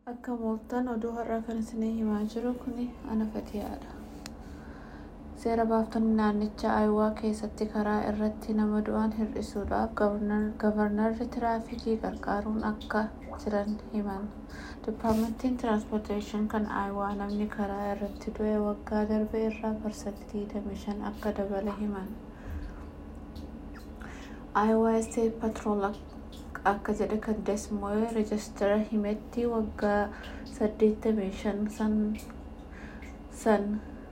Akka mooltan oduu har'aa kan isinii himaa jiru kun ana fatiyaadha. Seera baaftonni naannicha Aayuwaa keessatti karaa irratti nama du'an hir'isuudhaaf gavarnarri tiraafikii gargaaruun akka jiran himan. Dipaartmentiin tiraanspoorteeshinii kan Aayuwaa namni karaa irratti du'e waggaa darbe irraa parsantii 25 akka dabale himan. Aayuwaa Isteet Patrool akka jedhe kan Desmoo'ee reejistara himetti waggaa 85 san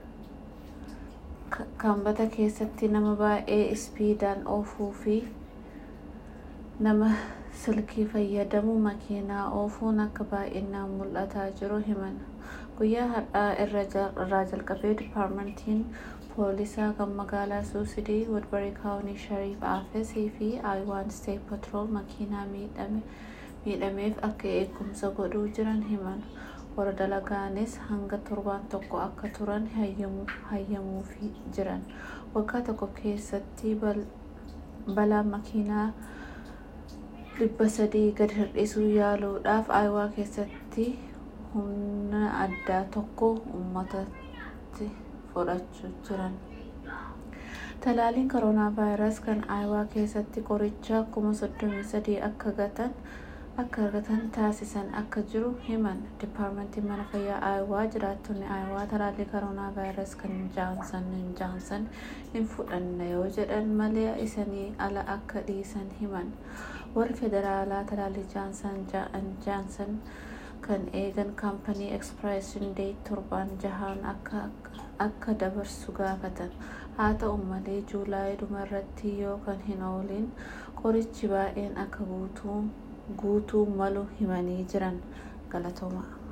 kambata keessatti nama baay'ee ispiidaan oofuu fi nama silkii fayyadamu makiinaa oofuun akka baay'inaan mul'ataa jiru himan. Guyyaa har'aa irraa jalqabee dipaartmentiin poolisaa kan magaalaa suusidii woodbarii kaawunii shariif aafesii fi aayuwaan steet patrool makiinaa miidhameef akka eegumsa godhuu jiran himan. warra dalagaanis hanga torbaan tokko akka turan hayyamuufii jiran. Waggaa tokko keessatti balaan makiinaa dhibba sadii gad hir'isuu yaaluudhaaf Aayuwaa keessatti humna addaa tokko uummatatti fudhachaa jiran. Talaaliin koronaa vaayirasii kan Aayuwaa keessatti qoricha kuma soddomii sadii akka gatan akka argatan taasisan akka jiru himan. Dipaartmentiin mana fayyaa Aayuwaa jiraattonni Aayuwaa talaallii koronaa vaayirasii kan jaansan jaansan hin fudhanna yoo jedhan malee isaanii ala akka dhiisan himan. Warri federaalaa talaallii jaansan jaansan kan eegan kaampanii ekspreeshin deet torban jahaan akka dabarsu gaafatan. Haa ta'u malee juulaayii dhumarratti yoo kan hin ooliin qorichi baay'een akka guutuu malu himanii jiran galatooma.